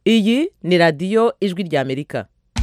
iyi ni radiyo ijwi ry'amerika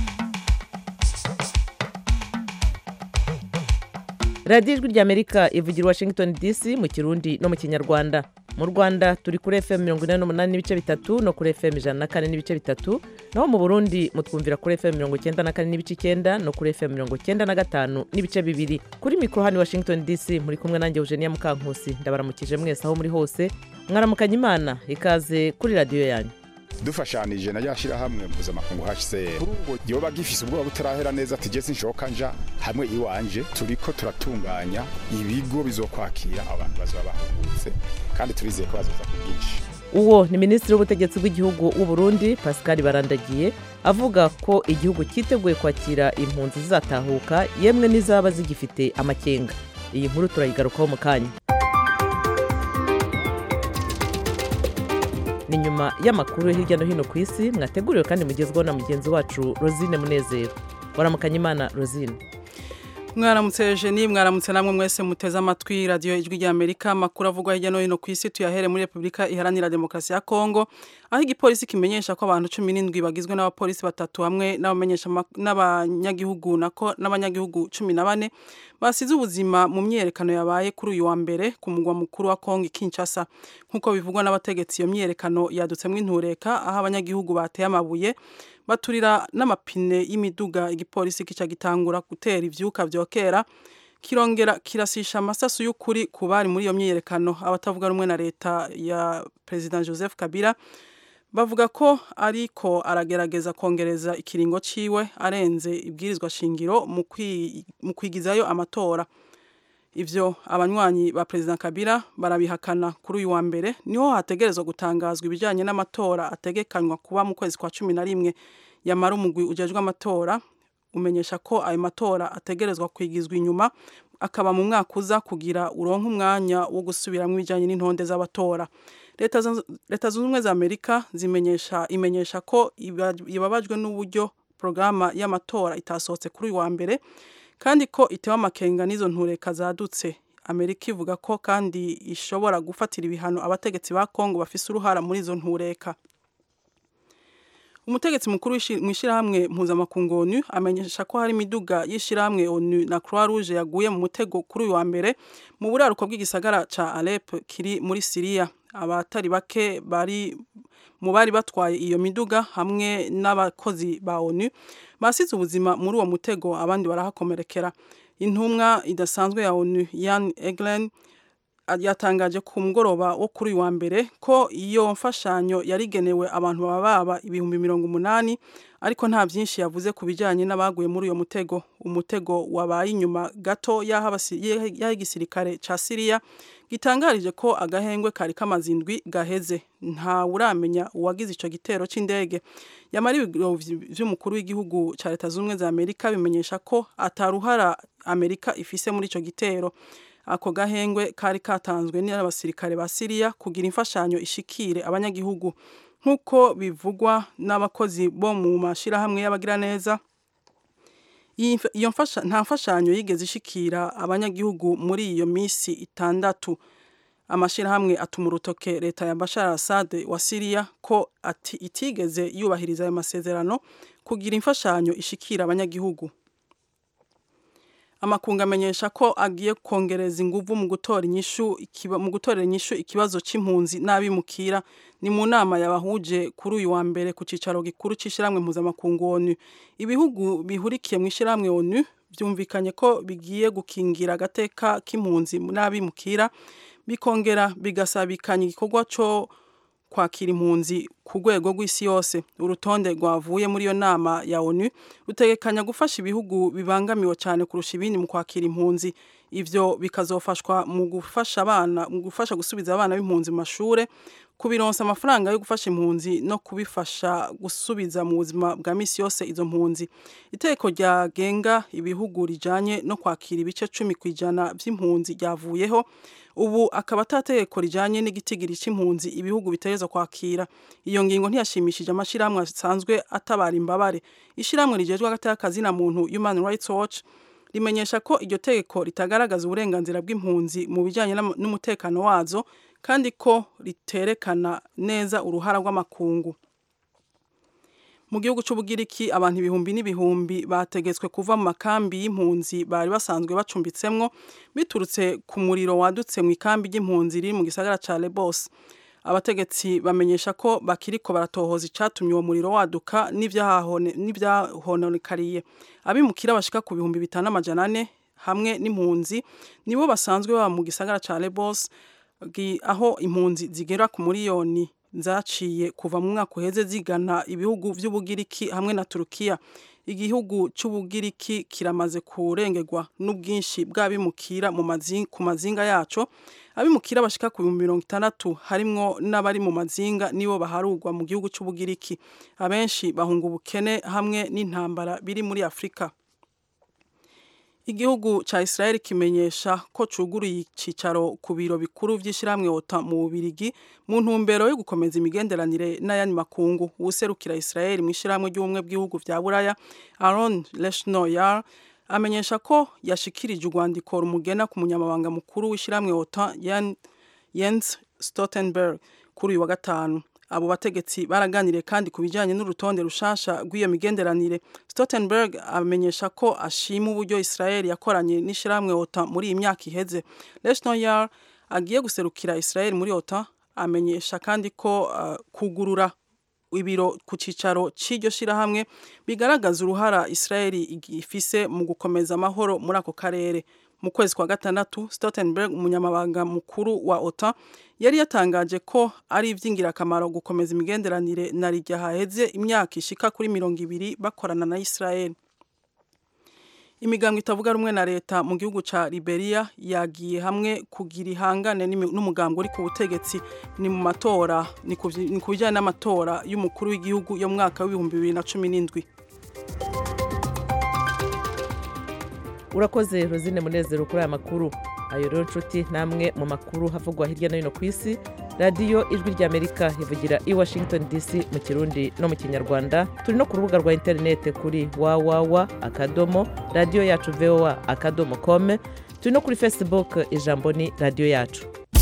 radiyo ijwi ry'amerika ivugira washington dc mu kirundi no mu kinyarwanda mu rwanda turi kuri fm mirongo inani n'umunani n'ibice bitatu no kuri fm ijana na kane n'ibice bitatu naho mu burundi mutwumvira kuri fm mirongo icyenda na kane n'ibice icyenda no kuri fm mirongo icyenda na gatanu n'ibice bibiri kuri mikoro hano washington dc muri kumwe nanjye eugenia mukankusi ndabaramukije mwese aho muri hose mwaramukanya imana ikaze kuri radiyo yanyu dufashanije na rya shyirahamwe mpuzamakungu hcr ubu yoba gifise ubwoba butarahera neza ati jesi nshoka nja hamwe iwanje turiko turatunganya ibigo bizokwakira abantu bazoba bahungutse kandi turizeye ko bazoza ku bwinshi uwo ni minisitiri w'ubutegetsi bw'igihugu w'u Burundi pascal barandagiye avuga ko igihugu cyiteguye kwakira impunzi zizatahuka yemwe n'izaba zigifite amakenga iyi nkuru turayigarukaho mu kanya ni nyuma y'amakuru yo hirya no hino ku isi mwateguriwe kandi mugezweho na mugenzi wacu rosine munezero waramukanya imana rosine mwaramutse Eugenie mwaramutse namwe mwese muteze amatwi radiyo ijwi ry'amerika amakuru avugwa hirya no hino ku isi tuyahere muri repubulika iharanira demokarasi ya kongo aho igipolisi kimenyesha ko abantu cumi n'indwi bagizwe n'abapolisi batatu hamwe n'abanyagihugu nako n'abanyagihugu cumi na bane basize ubuzima mu myiyerekano yabaye kuri uyu wa mbere ku mugwa mukuru wa kongo Kinshasa nk'uko bivugwa n'abategetsi iyo myiyerekano yadutsemo intureka aho abanyagihugu bateye amabuye baturira n'amapine y'imiduga igipolisi kica gitangura gutera ivyuka vyokera kirongera kirasisha amasasu y'ukuri ku bari muri iyo myiyerekano abatavuga rumwe na leta ya President Joseph Kabila bavuga ko ariko aragerageza kongereza ikiringo ciwe arenze ibwirizwa shingiro mu kwigizayo amatora ivyo abanywanyi ba President Kabila barabihakana kuri uyu wa mbere niho hategerezwa gutangazwa ibijanye n'amatora ategekanywa kuba mu kwezi kwa cumi na rimwe yamara umugwi ujejwe amatora umenyesha ko ayo matora ategerezwa kwigizwa inyuma akaba mu mwaka uza kugira uronke umwanya wo gusubiramwo ibijanye n'intonde z'abatora leta zunze ubumwe za amerika zimenyesha imenyesha ko ibabajwe n'uburyo porogaramu y'amatora itasohotse kuri uyu wa mbere kandi ko itewe amakenga n'izo ntureka zadutse amerika ivuga ko kandi ishobora gufatira ibihano abategetsi ba kongo bafise uruhara muri izo ntureka umutegetsi mukuru mu ishyirahamwe mpuzamakungu onu amenyesha ko hari imiduga y'ishyirahamwe onu na croix rouge yaguye mu mutego kuri uyu wa mbere mu buraruko bw'igisagara ca alep kiri muri siriya abatari bake bari mu bari batwaye iyo miduga hamwe n'abakozi ba onu basize ubuzima muri uwo mutego abandi barahakomerekera intumwa idasanzwe ya onu yan eglen yatangaje ku mugoroba wo kuri uyu wa mbere ko iyo mfashanyo yarigenewe abantu baba baba ibihumbi mirongo umunani ariko nta byinshi yavuze ku bijyanye n'abaguye muri uyo mutego umutego wabaye inyuma gato y'aho igisirikare cya siriya gitangarije ko agahengwe kari kamaze indwi gaheze nta uramenya uwagize icyo gitero cy'indege yamara ibiro by'umukuru w'igihugu cya leta zunze ubumwe za amerika bimenyesha ko ataruhara amerika ifise muri icyo gitero ako gahengwe kari katanzwe n'abasirikare ba siriya kugira imfashanyo ishikire abanyagihugu nk'uko bivugwa n'abakozi bo mu mashyirahamwe y'abagiraneza iyo nta mfashanyo yigeze ishikira abanyagihugu muri iyo minsi itandatu amashyirahamwe atuma urutoke leta ya bashar assad wa siriya ko ati itigeze yubahiriza ayo masezerano kugira imfashanyo ishikira abanyagihugu amakungu amenyesha ko agiye kongereza inguvu mu gutora inyishu mu gutorera inyishu ikibazo c'impunzi n'abimukira ni mu nama yabahuje kuri uyu wa mbere ku cicaro gikuru c'ishiramwe mpuzamakungu onu ibihugu bihurikiye mu ishiramwe onu byumvikanye ko bigiye gukingira agateka k'impunzi n'abimukira bikongera bigasabikanya igikorwa co kwakira impunzi ku rwego rw'isi yose urutonde rwavuye muri iyo nama ya onu rutegekanya gufasha ibihugu bibangamiwe cyane kurusha ibindi mu kwakira impunzi ivyo bikazofashwa mu gufasha abana mu gufasha gusubiza abana b'impunzi mu mashure kubironsa amafaranga yo gufasha impunzi no kubifasha gusubiza mu buzima bwa misi yose izo mpunzi iteko ryagenga ibihugu rijanye no kwakira ibice cumi ku ijana vy'impunzi ryavuyeho ubu akaba atategeko rijanye n'igitigiri c'impunzi ibihugu bitereza kwakira iyo ngingo ntiyashimishije amashirahamwe asanzwe atabara imbabare ishirahamwe rijejwe hagati y'akazi na muntu Human Rights Watch rimenyesha ko iryo tegeko ritagaragaza uburenganzira bw'impunzi mu bijyanye n'umutekano wazo kandi ko riterekana neza uruhara rw'amakungu mu gihugu c'ubugiriki abantu ibihumbi n'ibihumbi bategetswe kuva mu makambi y'impunzi bari basanzwe bacumbitsemwo biturutse ku muriro wadutse mu ikambi ry'impunzi riri mu gisagara ca Lesbos abategetsi bamenyesha ko bakiriko baratohoza icatumye uwo muriro waduka n'ivyahononekariye abimukira bashika ku bihumbi bitanu amajana ane hamwe n'impunzi nibo basanzwe baba mu gisagara ca Lesbos aho impunzi zigera ku miliyoni zaciye kuva mu mwaka uheze zigana ibihugu vy'ubugiriki hamwe na Turukiya igihugu c'ubugiriki kiramaze kurengerwa n'ubwinshi bw'abimukira mu mazinga ku mazinga yaco abimukira bashika ku bihumbi mirongo itandatu harimwo n'abari mu mazinga nibo baharugwa mu gihugu c'ubugiriki abenshi bahunga ubukene hamwe n'intambara biri muri Afrika Igihugu ca Israel kimenyesha ko cuguruye icicaro ku biro bikuru vy'ishiramwe OTA mu Bubirigi mu ntumbero yo gukomeza imigenderanire n'ayandi makungu userukira Israel mu ishiramwe ry'ubumwe bw'ibihugu vya Buraya Aaron Leshnoyar amenyesha ko yashikirije urwandiko rumugena ku munyamabanga mukuru w'ishiramwe OTA Jens Stoltenberg kuri uyu wa gatanu abo bategetsi baraganiriye kandi ku bijyanye n'urutonde rushasha rw'iyo migenderanire Stoltenberg amenyesha ko ashima uburyo Israel yakoranye n'ishiramwe OTA muri iyi myaka iheze Leshnoyar agiye guserukira Israel muri OTA amenyesha kandi ko uh, kugurura ibiro ku cicaro c'iryo shirahamwe bigaragaza uruhara Israel ifise mu gukomeza amahoro muri ako karere mu kwezi kwa gatandatu Stoltenberg umunyamabanga mukuru wa OTA yari yatangaje ko ari ivy'ingirakamaro gukomeza imigenderanire na rijya haheze imyaka ishika kuri mirongo ibiri bakorana na Israel imigango itavuga rumwe na leta mu gihugu ca Liberia yagiye hamwe kugira ihangane n'umugambo uri ku butegetsi ni mu matora ni ku bijyanye n'amatora y'umukuru w'igihugu yo mu mwaka w'ibihumbi bibiri na cumi n'indwi urakoze rosine munezero kuri aya makuru ayo rero nshuti namwe mu makuru havugwa hirya no hino ku isi radiyo ijwi ry'amerika ivugira i washington dc mu kirundi no mu kinyarwanda turi no ku rubuga rwa interinete kuri wawawa akadomo radiyo yacu voa akadomo kome turi no kuri facebook ijambo ni radiyo yacu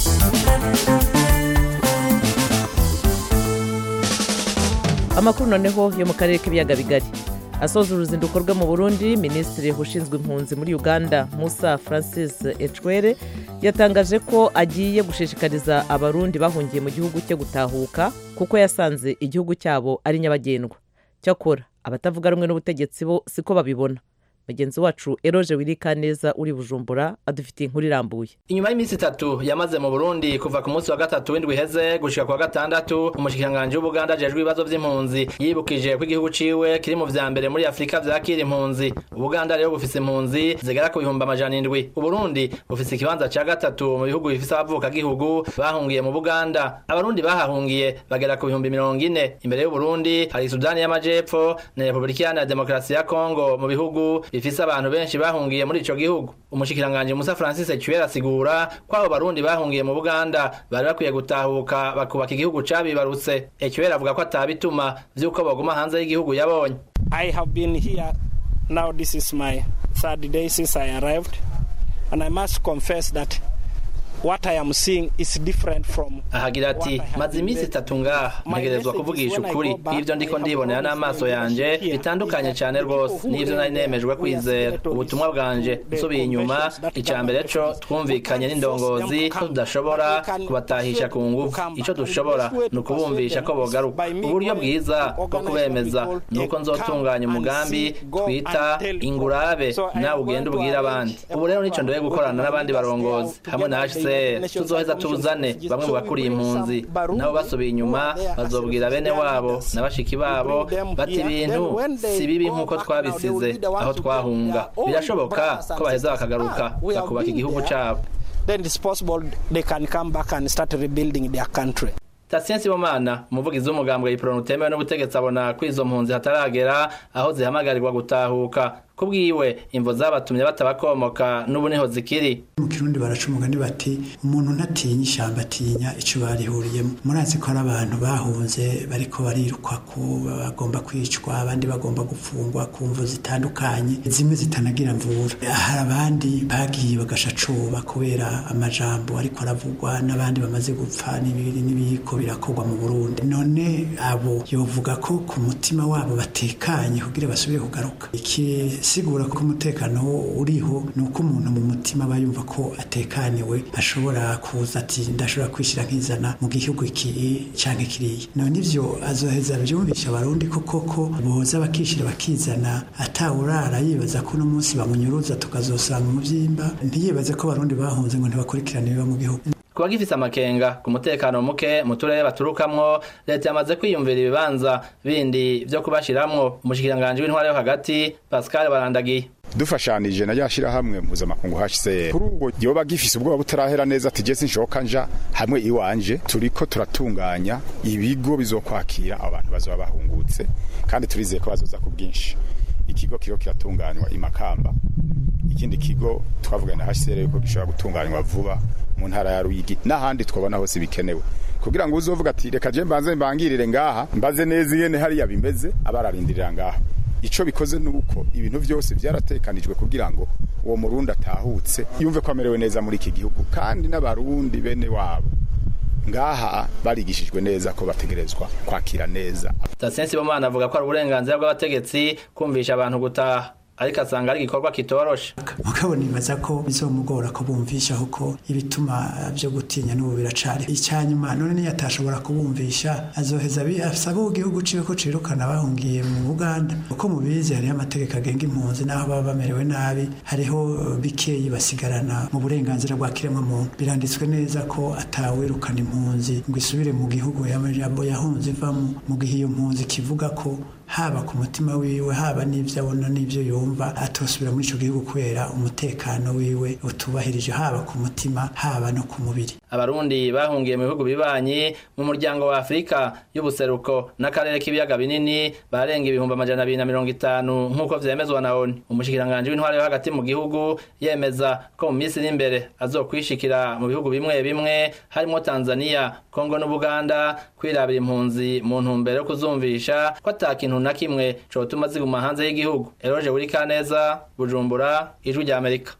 amakuru noneho yo mu karere k'ibiyaga bigari asoza uruzinduko rwe mu burundi minisitiri ushinzwe impunzi muri uganda musa francis ecwere yatangaje ko agiye gushishikariza abarundi bahungiye mu gihugu cye gutahuka kuko yasanze igihugu cyabo ari nyabagendwa cyakora abatavuga rumwe n'ubutegetsi bo siko babibona mugenzi wacu eroje wirika neza uri bujumbura adufitiye inkuru irambuye inyuma y'iminsi itatu yamaze mu burundi kuva ku munsi wa gatatu w'indwi iheze gushika ku wa gatandatu umushikiranganji w'ubuganda ajejwe ibibazo vy'impunzi yibukije ko igihugu ciwe kiri mu vya mbere muri afurika vyakira impunzi ubuganda rero bufise impunzi zigera ku bihumbi amajana indwi uburundi bufise ikibanza ca gatatu mu bihugu bifise abavukagihugu bahungiye mu buganda abarundi bahahungiye bagera ku bihumbi mirongo ine imbere y'uburundi hari sudani y'amajepfo na repubulika iharanira demokarasi ya kongo mu bihugu bifise abantu benshi bahungiye muri ico gihugu umushikiranganje Musa Francis Cyuera asigura ko abo barundi bahungiye mu Buganda bari bakwiye gutahuka bakubaka igihugu cabibarutse Cyuera avuga ko atabituma vyuko baguma hanze y'igihugu yabonye I have been here now this is my third day since I arrived and I must confess that what I am seeing is different from ahagira ati maze iminsi itatu ngaha ntegerezwa kuvugisha ukuri ivyo ndiko ndibonera n'amaso yanje bitandukanye cyane rwose n'ivyo nari nemejwe kwizera ubutumwa bwanje nsubiye inyuma ica mbere co twumvikanye n'indongozi ko tudashobora kubatahisha ku ngufu ico dushobora ni ukubumvisha ko bogaruka uburyo bwiza bwo kubemeza ni uko nzotunganya umugambi twita ingurabe nawe ugenda ubwira abandi ubu rero nico ndoye gukorana n'abandi barongozi hamwe na HCR tuzoheza tuzane bamwe mu bakuriye impunzi nabo basubiye inyuma bazobwira bene wabo na bashiki babo bati ibintu si bibi nk'uko twabisize aho twahunga birashoboka ko baheza bakagaruka bakubaka igihugu cyabo then it's possible they can come back and start rebuilding their country Tatien Sibomana umuvugizi w'umugambwe yiprona utemewe n'ubutegetsi abona ko izo mpunzi hataragera aho zihamagarirwa gutahuka kubwiwe imvo zabatumye batabakomoka n'ubu niho zikiri mu kirundi baraca umugani bati umuntu ntatinya ishyamba atinya icyo barihuriyemo murazi ko ari abantu bahunze bariko barirukwa ko bagomba kwicwa abandi bagomba gufungwa ku mvu zitandukanye zimwe zitanagira mvura hari abandi bagiye bagashacoba kubera amajambo ariko aravugwa n'abandi bamaze gupfa n'ibiri n'ibiko birakorwa mu Burundi none abo yovuga ko ku mutima wabo batekanye kugira basubire kugaruka ikisigura ko umutekano uriho ni uko umuntu mu mutima aba yumva ko atekaniwe ashobora kuza ati ndashobora kwishyira nkizana mu gihugu iki cyangwa kiriya none ivyo azoheza byumvisha abarundi ko koko boza bakishyira bakizana atawurara yibaza ko uno munsi bamunyuruza tukazosanga umuvyimba ntiyibaze ko abarundi bahunze ngo ntibakurikirane biba mu gihugu kuba gifise amakenga ku mutekano muke mu turere baturukamwo leta yamaze kwiyumvira ibibanza bindi vyo kubashiramwo umushikiranganji w'intwara yo hagati pascal barandagiye dufashanije na ryashirahamwe mpuzamakungu HCR kuri ubwo yoba gifise ubwoba butarahera neza ati je sinshoka nja hamwe iwanje turiko turatunganya ibigo bizokwakira abantu bazoba bahungutse kandi turizeye ko bazoza ku bwinshi ikigo kiro kiratunganywa imakamba ikindi kigo twavugana na HCR yuko gishobora gutunganywa vuba mu ntara ya Ruyigi n'ahandi twabona hose bikenewe kugira ngo uzovuga ati reka je mbanze mbangirire ngaha mbaze neza ingene hariya bimeze abararindirira ngaha ico bikoze nuko ibintu byose byaratekanijwe kugira ngo uwo murundi atahutse yumve ko amerewe neza muri iki gihugu kandi n'abarundi bene wabo ngaha barigishijwe neza ko bategerezwa kwakira neza Tasensi Bomana avuga ko ari uburenganzira bw'abategetsi kumvisha abantu gutaha ariko asanga ari igikorwa kitoroshe mugabo nibaza ko bizomugora ko bumvisha kuko ibituma byo gutinya n'ubu biracari icyanyuma none niyo atashobora kubumvisha azoheza asaba igihugu ciwe ko cirukana bahungiye mu Buganda uko mubizi hariho amategeko agenga impunzi naho baba bamerewe nabi hariho bikeyi basigarana mu burenganzira bwa kiremwa muntu biranditswe neza ko atawirukana impunzi ngo isubire mu gihugu y'amajambo yahunze ivamo mu gihe iyo mpunzi kivuga ko haba ku mutima wiwe haba n'ibyo abona n'ibyo yumva atosubira muri icyo gihugu kubera umutekano wiwe utubahirije haba ku mutima haba no ku mubiri abarundi bahungiye mu bihugu bibanyi mu muryango wa afurika y'ubuseruko n'akarere k'ibiyaga binini barenga ibihumbi amajana abiri na mirongo itanu nk'uko vyemezwa na oni umushikiranganji w'intwaro yo hagati mu gihugu yemeza ko mu minsi iri imbere azokwishikira mu bihugu bimwe bimwe harimo tanzania kongo n'ubuganda kwirabira impunzi mu ntumbero yo kuzumvisha ko ata kintu na kimwe cotuma ziguma hanze y'igihugu eroje buri kaneza bujumbura ijwi rya amerika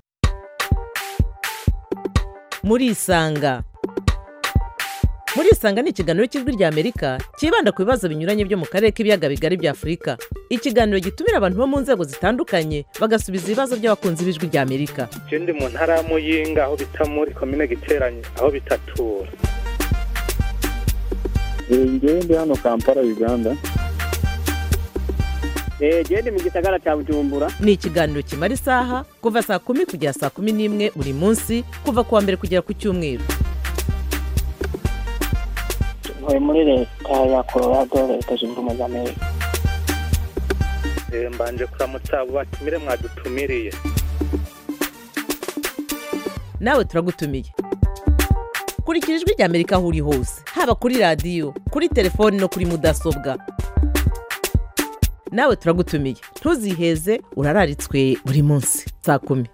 murisanga murisanga ni ikiganiro cy'ijwi rya amerika cyibanda ku bibazo binyuranye byo mu karere k'ibiyaga bigari bya afurika ikiganiro gitumira abantu bo mu nzego zitandukanye bagasubiza ibibazo by'abakunzi b'ijwi rya amerika je ndi mu ntara ya muyinga aho bita muri komine giteranye aho bitatura ngewe ndi hano kampala uganda genda mu gisagara cya bujumbura ni ikiganiro kimara isaha kuva saa kumi kugera saa kumi n'imwe buri munsi kuva ku wa mbere kugera ku cyumweru ntuye muri leta ya colorado leta zunze ubumwe za amerika mbanje kuramutsa abo batumire mwadutumiriye nawe turagutumiye kurikira ijwi rya amerika aho uri hose haba kuri radiyo kuri telefoni no kuri mudasobwa nawe turagutumiye ntuziheze urararitswe buri munsi saa kumi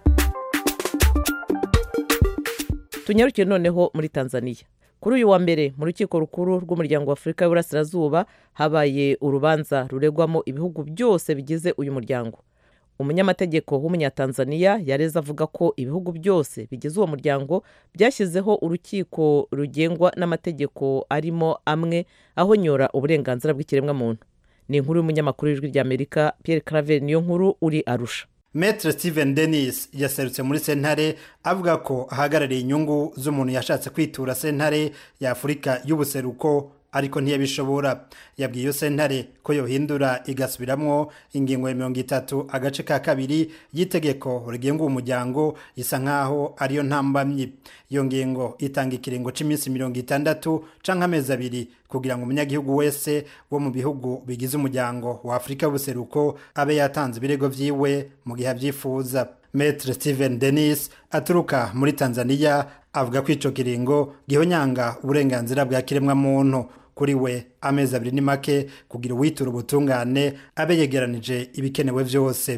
tunyarukire noneho muri tanzania kuri uyu wa mbere mu rukiko rukuru rw'umuryango wa afurika y'uburasirazuba habaye urubanza ruregwamo ibihugu byose bigize uyu muryango umunyamategeko w'umunyatanzaniya yareze avuga ko ibihugu byose bigize uwo muryango byashyizeho urukiko rugengwa n'amategeko arimo amwe ahonyora uburenganzira bw'ikiremwamuntu ni inkuru y'umunyamakuru w'ijwi ry'amerika Pierre Claver niyo nkuru uri arusha Maître Steven Dennis yaserutse muri sentare avuga ko ahagarariye inyungu z'umuntu yashatse kwitura sentare ya Afurika y'ubuseruko ariko ntiyabishobora yabwiye iyo sentare ko yohindura igasubiramwo ingingo ya mirongo itatu agace ka kabiri y'itegeko rigenga uwo muryango isa nk'aho ariyo ntambamyi iyo ngingo itanga ikiringo cy'iminsi mirongo itandatu canke amezi abiri kugira ngo umunyagihugu wese wo mu bihugu bigize umuryango wa afurika y'ubuseruko abe yatanze ibirego vyiwe mu gihe abyifuza Maître Steven Dennis aturuka muri Tanzania avuga ko ico kiringo gihonyanga uburenganzira bwa kiremwa muntu kuri we amezi abiri ni make kugira uwitura ubutungane abe yegeranije ibikenewe vyose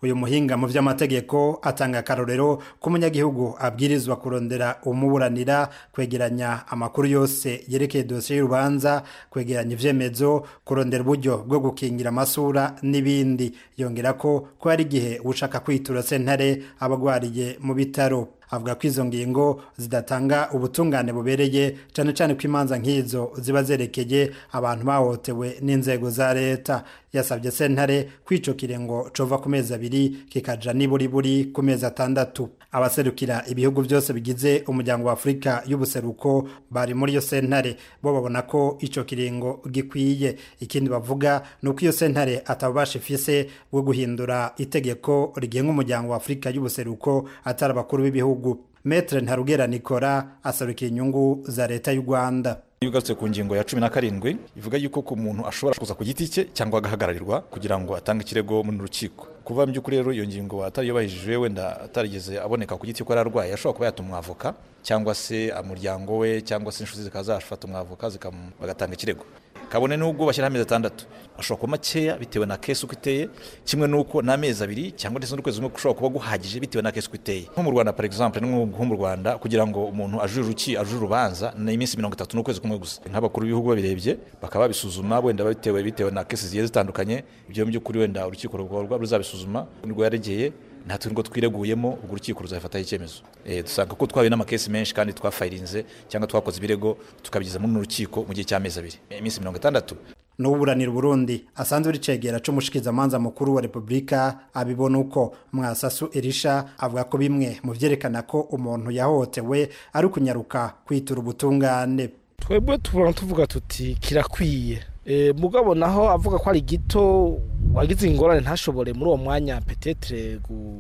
uyu muhinga mu by'amategeko atanga akarorero ko umunyagihugu abwirizwa kurondera umuburanira kwegeranya amakuru yose yerekeye dosiye y'urubanza kwegeranya ivyemezo kurondera uburyo bwo gukingira amasura n'ibindi yongera ko ko hari igihe ushaka kwitura sentare abagwariye mu bitaro avuga ko izo ngingo zidatanga ubutungane bubereye cyane cyane ko imanza nk'izo ziba zerekeye abantu bahohotewe n'inzego za leta yasabye sentare kwico kirengo cova ku mezi abiri kikaja niburi buri ku mezi atandatu abaserukira ibihugu byose bigize umuryango wa afurika y'ubuseruko bari muri iyo sentare bo babona ko ico kiringo gikwiye ikindi bavuga ni uko iyo sentare atabubasha ifise bwo guhindura itegeko rigenga umuryango wa afurika y'ubuseruko atari abakuru b'ibihugu metre ntarugera nikora asarukira inyungu za leta y'u rwanda iyo ugarutse ku ngingo ya cumi na karindwi ivuga yuko ku muntu ashobora kuza ku giti cye cyangwa agahagararirwa kugira ngo atange ikirego mu rukiko kuva mu by'ukuri rero iyo ngingo atariyubahirije wenda atarigeze aboneka ku giti ko yari arwaye ashobora kuba yatuma umwavoka cyangwa se umuryango we cyangwa se inshuti zikaba zafata umwavoka bagatanga ikirego kabone n'ubwo bashyiraho amezi atandatu ashobora kuba makeya bitewe na kesi uko iteye kimwe n'uko n'amezi abiri cyangwa ndetse n'ukwezi kumwe ushobora kuba guhagije bitewe na kesi uko iteye nko mu rwanda par exemple nko mu rwanda kugira ngo umuntu ajure uruki ajure urubanza ni iminsi mirongo itatu n'ukwezi kumwe gusa nk'abakuru b'ibihugu babirebye bakaba babisuzuma wenda bitewe bitewe na kesi zigiye zitandukanye ibyo mu by'ukuri wenda urukiko rugorwa ruzabisuzuma nirwo yaregeye natwe nirwo twireguyemo ubwo urukiko ruzabifataho icyemezo dusanga ko twahuye n'amakesi menshi kandi twafayirinze cyangwa twakoze ibirego tukabigeza muri urukiko mu gihe cy'amezi abiri iminsi mirongo itandatu n'uburanira Burundi asanzwe uri cegera c'umushikizamanza mukuru wa Republika abibona uko mwasasu Elisha avuga ko bimwe mu vyerekana ko umuntu yahohotewe ari kunyaruka kwitura ubutungane twebwe tubona tuvuga tuti kirakwiye e, mugabo naho avuga ko ari gito wagize ingorane ntashobore muri uwo mwanya petetre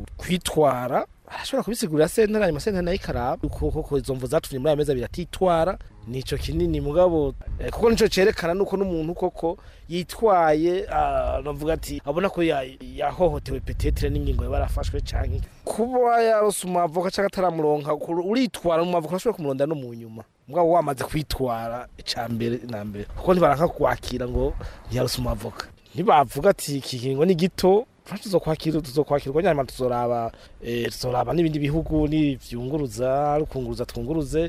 kwitwara arashobora kubisigurira sentare hanyuma sentare nayo ikaraba kuko izo mvu zatumye muri aya mezi abiri atitwara nico kinini mugabo eh, kuko nico cerekana nuko n'umuntu koko yitwaye navuga ati abona ko yahohotewe petetre n'ingingo yaba yarafashwe canke kuba yarose umwavoka canke ataramuronka uritwara umwavoka urashobora kumurondera no mu nyuma mugabo wamaze kwitwara ica mbere na mbere kuko ntibaranka kwakira ngo ntiyarose umwavoka ntibavuga ati iki kingo ni gito tuzokwakira tuzokwakirwa nyuma tuzoraba eh tuzoraba n'ibindi bihugu n'ivyunguruza rukunguruza twunguruze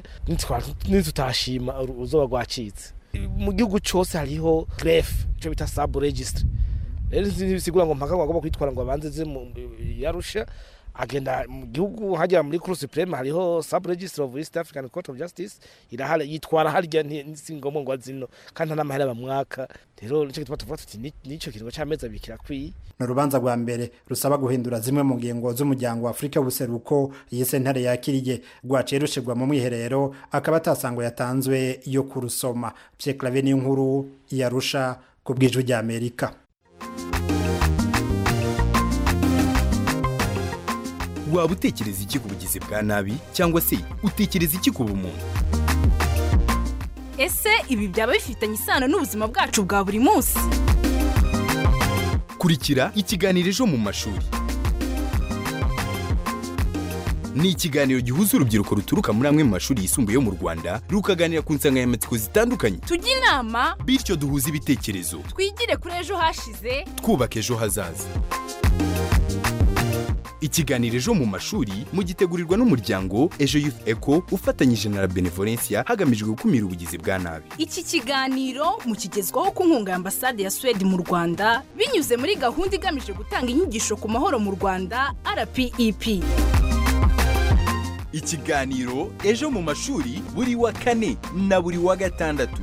nitutashima uzoba rwacitse mu gihugu cyose hariho greffe ico bita sub registry rero ntibisigura ngo mpaka agomba kwitwara ngo abanze ze yarusha agenda mu gihugu hajya muri Cour Supreme hariho sub registry of East African Court of Justice irahari yitwara harya ntisingomwe ngo azino kandi n'amahera bamwaka rero nico gituma tuvuga tuti nico kiringo c'amezi abiri kirakwiye ni urubanza rwa mbere rusaba guhindura zimwe mu ngingo z'umuryango wa afurika w'ubuseruko iyi sentare yakiriye rwaciye rushirwa mu mwiherero akaba atasango yatanzwe yo kurusoma Pierre Claver n'inkuru yarusha ku bw'ijwi ry'Amerika waba utekereza iki ku bugizi bwa nabi cyangwa se utekereza iki ku bumuntu ese ibi byaba bifitanye isano n'ubuzima bwacu bwa buri munsi kurikira ikiganiro ejo mu mashuri ni ikiganiro gihuza urubyiruko ruturuka muri amwe mu mashuri yisumbuye yo mu rwanda rukaganira ku nsanganyamatsiko zitandukanye tujye inama bityo duhuze ibitekerezo twigire kuri ejo hashize twubaka ejo hazaza ikiganiro ejo mu mashuri mugitegurirwa n'umuryango ejo youth eco ufatanyije na benevolencia hagamijwe gukumira ubugizi bwa nabi iki kiganiro mukigezwaho ku nkunga ya ambasade ya suwede mu rwanda binyuze muri gahunda igamije gutanga inyigisho ku mahoro mu rwanda rpep ikiganiro ejo mu mashuri buri wa kane na buri wa gatandatu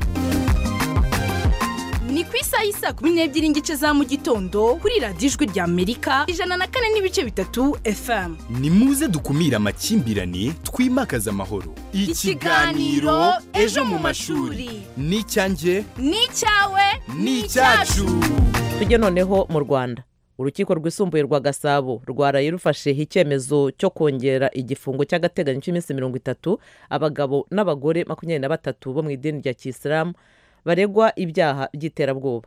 ni ku isaha y'isa kumi n'ebyiri n'igice za mu gitondo kuri radiyo ijwi rya amerika ijana na kane n'ibice bitatu fm ni muze dukumire amakimbirane twimakaze amahoro ikiganiro ejo mu mashuri ni icyanjye ni icyawe ni icyacu tujye noneho mu rwanda urukiko rwisumbuye rwa gasabo rwaraye rufasheho icyemezo cyo kongera igifungo cy'agateganyo cy'iminsi mirongo itatu abagabo n'abagore makumyabiri na batatu bo mu idini rya kisilamu baregwa ibyaha by'iterabwoba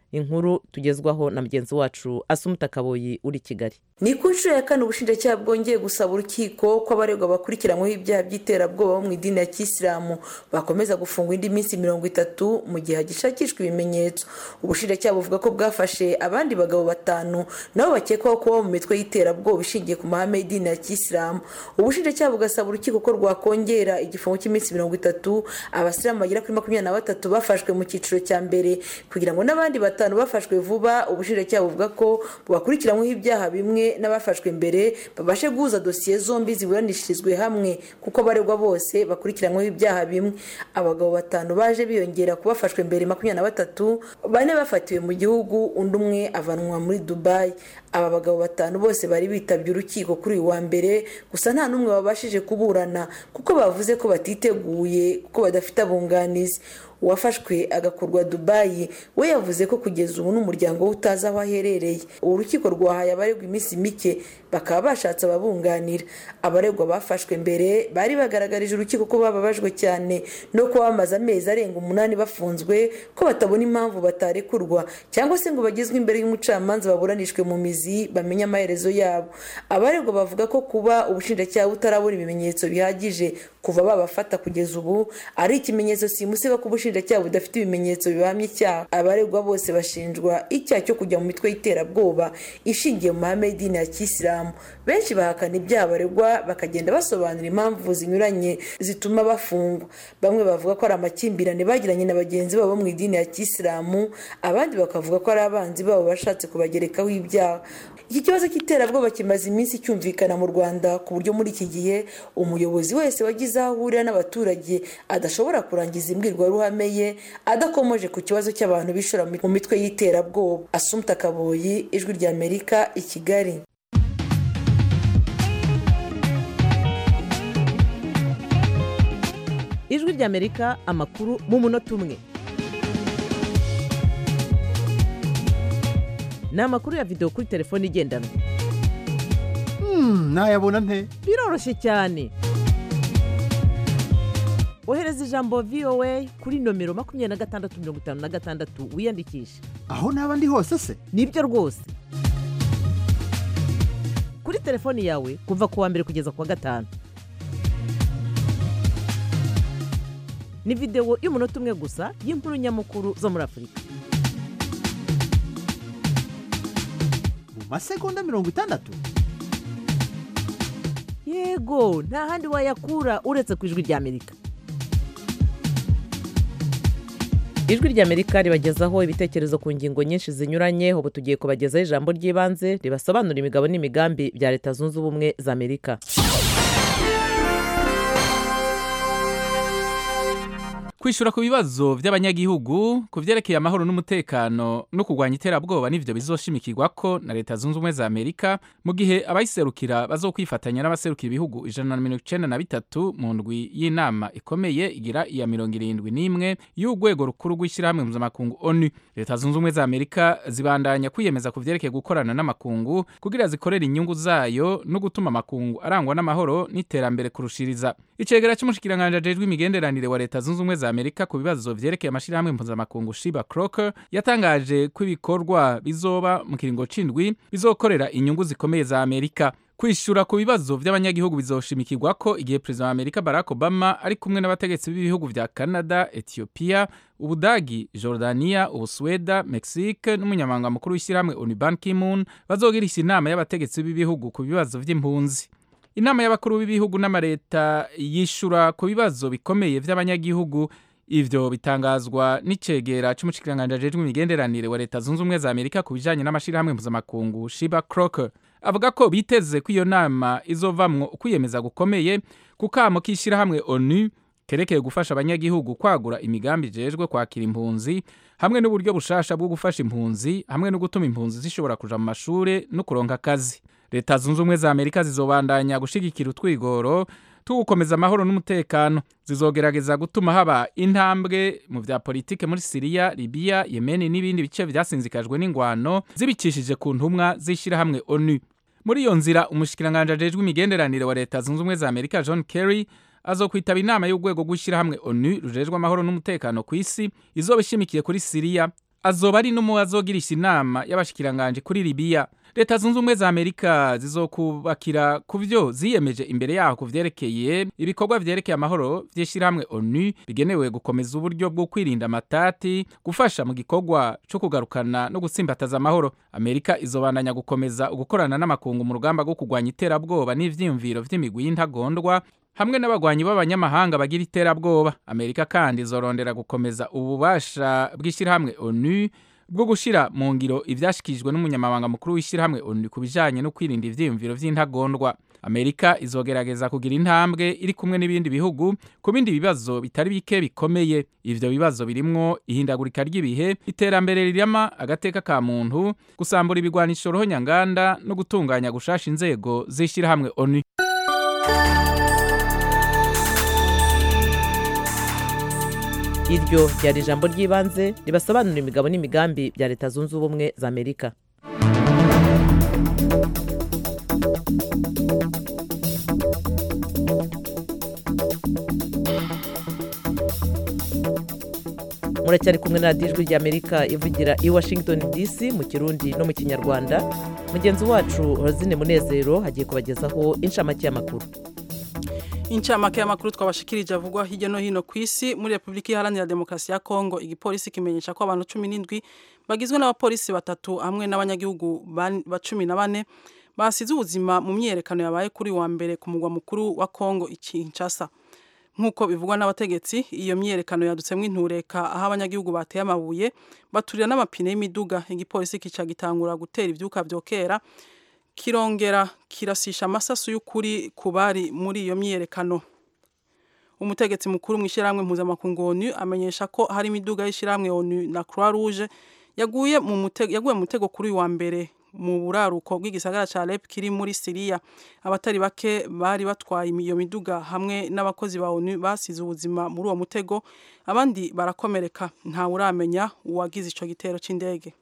inkuru tugezwaho na mugenzi wacu asumuta kaboyi uri kigali ni ku nshuro ya kane ubushinjacyaha bwongeye gusaba urukiko ko abaregwa bakurikiranyweho ibyaha by'iterabwoba bo mu idini ya kisilamu bakomeza gufungwa indi minsi mirongo itatu mu gihe hagishakishwa ibimenyetso ubushinjacyaha buvuga ko bwafashe abandi bagabo batanu nabo bakekwaho kuba mu mitwe y'iterabwoba ishingiye ku mahame y'idini ya kisilamu ubushinjacyaha bugasaba urukiko ko rwakongera igifungo cy'iminsi mirongo itatu abasilamu bagera kuri makumyabiri na batatu bafashwe mu cyiciro cya mbere kugira ngo n'abandi batanu bafashwe vuba ubushinjacyaha buvuga ko bubakurikiranyweho ibyaha bimwe n'abafashwe mbere babashe guhuza dosiye zombi ziburanishirizwe hamwe kuko abaregwa bose bakurikiranyweho ibyaha bimwe abagabo batanu baje biyongera ku bafashwe mbere makumyabiri na batatu bane bafatiwe mu gihugu undi umwe avanwa muri dubayi aba bagabo batanu bose bari bitabye urukiko kuri uyu wa mbere gusa nta n'umwe wabashije kuburana kuko bavuze ko batiteguye kuko badafite abunganizi uwafashwe agakurwa dubayi we yavuze ko kugeza ubu n'umuryango we utazi aho aherereye ubu rukiko rwahaye abaregwa iminsi mike bakaba bashatse ababunganira abaregwa bafashwe mbere bari bagaragarije urukiko ko bababajwe cyane no kuba bamaze amezi arenga umunani bafunzwe ko batabona impamvu batarekurwa cyangwa se ngo bagezwe imbere y'umucamanza baburanishwe mu mizi bamenye amaherezo yabo abaregwa bavuga ko kuba ubushinjacyaha butarabona ibimenyetso bihagije kuva babafata kugeza ubu ari ikimenyetso simusiga ko ubushinjacyaha budafite ibimenyetso bihamya icyaha abaregwa bose bashinjwa icyaha cyo kujya mu mitwe y'iterabwoba ishingiye mu mahame y'idini ya kisilamu benshi bahakana ibyaha baregwa bakagenda basobanura impamvu zinyuranye zituma bafungwa bamwe bavuga ko ari amakimbirane bagiranye na bagenzi babo mu idini ya kisilamu abandi bakavuga ko ari abanzi babo bashatse kubagerekaho ibyaha iki kibazo cy'iterabwoba kimaze iminsi cyumvikana mu rwanda ku buryo muri iki gihe umuyobozi wese wagize aho ahurira n'abaturage adashobora kurangiza imbwirwaruhame ye adakomoje ku kibazo cy'abantu bishora mu mitwe y'iterabwoba asumta kaboyi ijwi ry'amerika i kigali ijwi ry'amerika amakuru mu munota umwe ni amakuru ya videwo kuri telefone igendanwa nayabona nte biroroshye cyane ohereza ijambo voa kuri nomero makumyabiri na gatandatu mirongo itanu na gatandatu wiyandikishe aho naba ndi hose se nibyo rwose kuri telefoni yawe kuva ku wa mbere kugeza ku wa gatanu ni videwo y'umunota umwe gusa y'inkuru nyamukuru zo muri afurika mu masegonda mirongo itandatu yego nta handi wayakura uretse ku ijwi ry'amerika ijwi ry'amerika ribagezaho ibitekerezo ku ngingo nyinshi zinyuranye ubu tugiye kubagezaho ijambo ry'ibanze ribasobanura imigabo n'imigambi bya leta zunze ubumwe za amerika kwishyura ku bibazo by'abanyagihugu ku byerekeye amahoro n'umutekano no kurwanya iterabwoba n'ibyo bizoshimikirwa ko na leta zunze ubumwe za amerika mu gihe abayiserukira bazokwifatanya n'abaserukira ibihugu ijana na mirongo icyenda na bitatu mu ndwi y'inama ikomeye igira iya mirongo irindwi n'imwe y'urwego rukuru rw'ishyirahamwe mpuzamakungu onu leta zunze ubumwe za amerika zibandanya kwiyemeza ku byerekeye gukorana n'amakungu kugira zikorere inyungu zayo no gutuma amakungu arangwa n'amahoro n'iterambere kurushiriza icegera cy'umushikiranganji ajejwe imigenderanire wa leta zunze ubumwe za amerika ku bibazo vyerekeye amashirahamwe mpuzamakungu shiba croker yatangaje ko ibikorwa bizoba mu kiringo c'indwi bizokorera inyungu zikomeye za amerika kwishura ku bibazo by'abanyagihugu bizoshimikirwa ko igihe perezida wa amerika barack obama ari kumwe n'abategetsi b'ibihugu vya canada ethiopia ubudagi jordania ubusweda mexique n'umunyamabanga mukuru w'ishyirahamwe onu ban kimun bazogirisha inama y'abategetsi b'ibihugu ku bibazo vy'impunzi inama y'abakuru b'ibihugu n'amareta yishura ku bibazo bikomeye by'abanyagihugu ivyo bitangazwa n'icegera c'umushikiranganji ajejwe imigenderanire wa leta zunze ubumwe za amerika ku bijanye n'amashirahamwe mpuzamakungu shiba croker avuga ko biteze ko iyo nama izovamwo ukwiyemeza gukomeye ku kamo k'ishyirahamwe onu kerekeye gufasha abanyagihugu kwagura imigambi ijejwe kwakira impunzi hamwe n'uburyo bushasha bwo gufasha impunzi hamwe no gutuma impunzi zishobora kuja mu mashure no kuronka akazi leta zunze ubumwe za amerika zizobandanya gushigikira utwigoro two gukomeza amahoro n'umutekano zizogerageza gutuma haba intambwe mu vya politike muri siriya libiya yemeni n'ibindi bice vyasinzikajwe n'ingwano zibicishije ku ntumwa z'ishyirahamwe onu muri iyo nzira umushikiranganji ajejwe imigenderanire wa leta zunze ubumwe za amerika john kerry azokwitaba inama y'urwego rw'ishyirahamwe onu rujejwe amahoro n'umutekano ku isi izoba ishimikiye kuri siriya azoba ari n'umwe azogirisha inama y'abashikiranganje kuri libiya leta zunze ubumwe za amerika zizokubakira ku byo ziyemeje imbere yaho ku vyerekeye ibikorwa vyerekeye amahoro vy'ishirahamwe onu bigenewe gukomeza uburyo bwo kwirinda amatati gufasha mu gikorwa co kugarukana no gutsimbataza amahoro amerika izobandanya gukomeza ugukorana n'amakungu mu rugamba rwo kurwanya iterabwoba n'ivyiyumviro vy'imigwi y'intagondwa hamwe n'abagwanyi b'abanyamahanga bagira iterabwoba amerika kandi izorondera gukomeza ububasha bw'ishyirahamwe onu bwo gushira mu ngiro ivyashikijwe n'umunyamabanga mukuru w'ishyirahamwe onu ku bijanye no kwirinda ivyiyumviro vy'intagondwa amerika izogerageza kugira intambwe iri kumwe n'ibindi bihugu ku bindi bibazo bitari bike bikomeye ivyo bibazo birimwo ihindagurika ry'ibihe iterambere rirama agateka ka muntu gusambura ibigwanisho rohonyanganda no gutunganya gushasha inzego z'ishyirahamwe onu iryo ryari ijambo ry'ibanze ribasobanurira imigabo n'imigambi bya leta zunze ubumwe za amerika muracyari kumwe na radiyo ijwi ry'amerika ivugira i washington dc mu kirundi no mu kinyarwanda mugenzi wacu rozine munezero hagiye kubagezaho inshamake y'amakuru incamake y'amakuru twabashikirije avugwa hirya no hino ku isi muri repubulika iharanira demokarasi ya kongo igipolisi kimenyesha ko abantu cumi n'indwi bagizwe n'abapolisi batatu hamwe n'abanyagihugu ba cumi na bane basize ubuzima mu myiyerekano yabaye kuri wa mbere ku mugwa mukuru wa kongo ikinshasa nk'uko bivugwa n'abategetsi iyo myiyerekano yadutsemo intureka aho abanyagihugu bateye amabuye baturira n'amapine y'imiduga igipolisi kica gitangura gutera ivyuka vyokera kirongera kirasisha amasasu y'ukuri ku bari muri iyo myiyerekano umutegetsi mukuru mu ishyirahamwe mpuzamakungu onu amenyesha ko hari imiduga y'ishyirahamwe onu na croix rouge yaguye mu mutego yaguye mu mutego kuri uyu wa mbere mu buraruko bw'igisagara ca Alep kiri muri Syria abatari bake bari batwaye iyo miduga hamwe n'abakozi ba ONU basize ubuzima muri uwo mutego abandi barakomereka nta uramenya uwagize ico gitero c'indege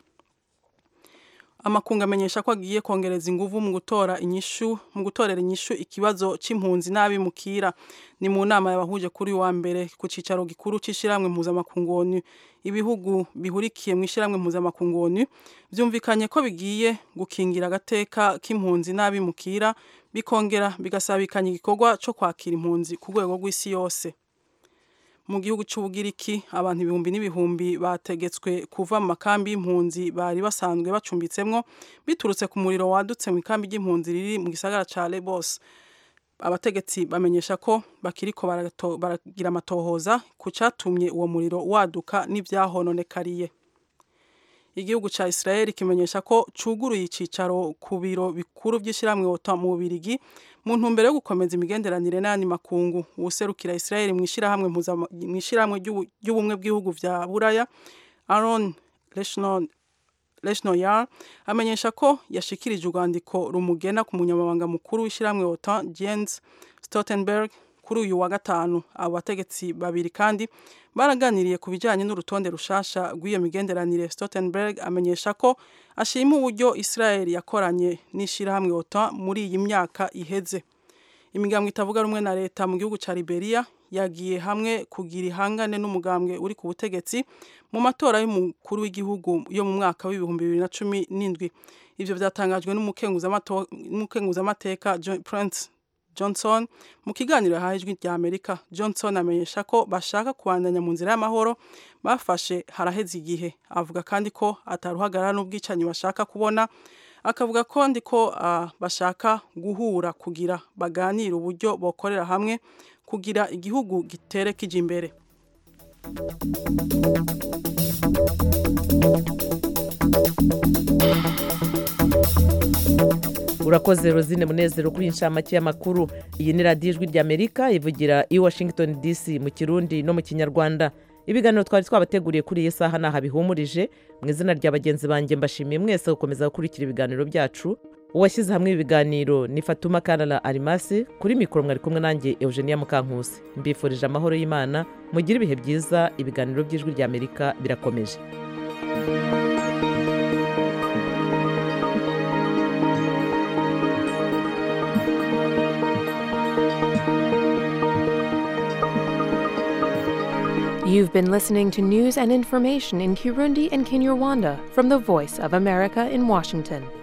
amakungu amenyesha ko agiye kongereza inguvu mu gutora inyishu mu gutorera inyishu ikibazo c'impunzi n'abimukira ni mu nama yabahuje kuri wa mbere ku cicaro gikuru c'ishiramwe mpuzamakungu ONU ibihugu bihurikiye mu ishiramwe mpuzamakungu ONU vyumvikanye ko bigiye gukingira agateka k'impunzi n'abimukira bikongera bigasabikanya igikorwa co kwakira impunzi ku rwego rw'isi yose mu gihugu cy'ubugiriki abantu ibihumbi n'ibihumbi bategetswe kuva mu makambi y'impunzi bari basanzwe bacumbitsemwo biturutse ku muriro wadutse mu ikambi ry'impunzi riri mu gisagara ca Lesbos abategetsi bamenyesha ko bakiriko baragira amatohoza ku catumye uwo muriro waduka n'ivyahononekariye igihugu ca Israel kimenyesha ko cuguruye icicaro ku biro bikuru vy'ishiramwe OTAN mu Bubirigi mu ntumbero yo gukomeza imigenderanire n'ayandi makungu uwuserukira Israel mu ishirahamwe mu ishirahamwe ry'ubumwe bw'ibihugu vya Buraya Aaron Leshnoyar amenyesha ko yashikirije urwandiko rumugena ku munyamabanga mukuru w'ishiramwe OTAN Jens Stoltenberg kuri uyu wa gatanu abo bategetsi babiri kandi baraganiriye ku bijyanye n'urutonde rushasha rw'iyo migenderanire Stoltenberg amenyesha ko ashima uburyo Israel yakoranye n'ishyirahamwe OTAN muri iyi myaka iheze imigambwe itavuga rumwe na leta mu gihugu cya Liberia yagiye hamwe kugira ihangane n'umugambwe uri ku butegetsi mu matora y'umukuru w'igihugu yo mu mwaka w'ibihumbi bibiri na cumi n'indwi ivyo vyatangajwe n'umukenguzamateka Prince Johnson mu kiganiro yahaye ijwi rya Amerika Johnson amenyesha ko bashaka kubandanya mu nzira y'amahoro bafashe haraheze igihe avuga kandi ko ataruhagarara n'ubwicanyi bashaka kubona akavuga ko ndi ko uh, bashaka guhura kugira baganire uburyo bokorera hamwe kugira igihugu gitere kije imbere urakoze rozine munezero kuri inshamake y'amakuru iyi ni radiyo ijwi ry'amerika ivugira i washington dc mu kirundi no mu kinyarwanda ibiganiro twari twabateguriye kuri iyi saha ntaho bihumurije mu izina rya bagenzi banjye mbashimiye mwese gukomeza gukurikira ibiganiro byacu uwashyize hamwe ibiganiro ni fatuma karara arimasi kuri mikoro mwari kumwe nanjye eugenia mukankusi mbifurije amahoro y'imana mugire ibihe byiza ibiganiro by'ijwi ry'amerika birakomeje You've been listening to news and information in Kirundi and Kinyarwanda from the Voice of America in Washington.